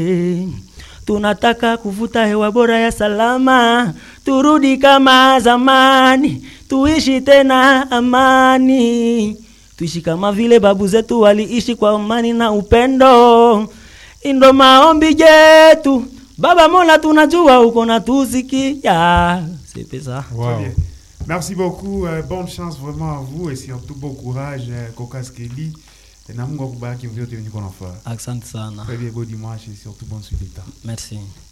tunataka kuvuta hewa bora ya salama, turudi kama zamani, tuishi tena amani, tuishi kama vile babu zetu waliishi kwa amani na upendo. Indo maombi yetu Baba Mola, tunajua uko na tusikia. C'est ça. Wow. Très bien. Merci beaucoup. euh, bonne chance vraiment à vous et surtout bon courage, euh, Kokas Kelly. Et na Mungu akubariki vyote venye uko nafanya. Asante sana. Très bien, bon dimanche et surtout bonne suite d'état. Merci.